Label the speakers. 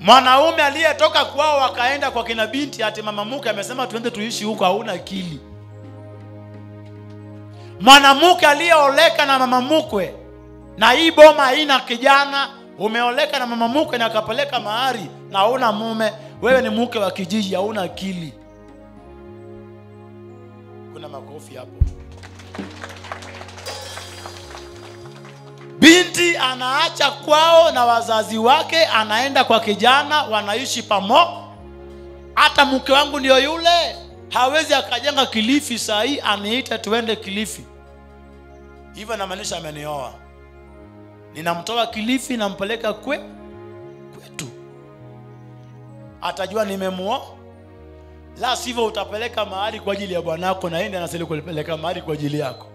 Speaker 1: mwanaume aliyetoka kwao akaenda kwa kina binti ati mama mke amesema tuende tuishi huko hauna akili mwanamke aliyeoleka na mama mkwe na hii boma haina kijana umeoleka na mama mkwe na akapeleka mahari na hauna mume wewe ni mke wa kijiji hauna akili kuna makofi hapo binti anaacha kwao na wazazi wake anaenda kwa kijana wanaishi pamo hata mke wangu ndio yule hawezi akajenga kilifi saa hii aniita tuende kilifi hivyo namaanisha amenioa ninamtoa kilifi nampeleka kwe kwetu atajua nimemuoa la sivyo utapeleka mahali kwa ajili ya bwanako na yeye ndiye anastahili kulipeleka mahali kwa ajili yako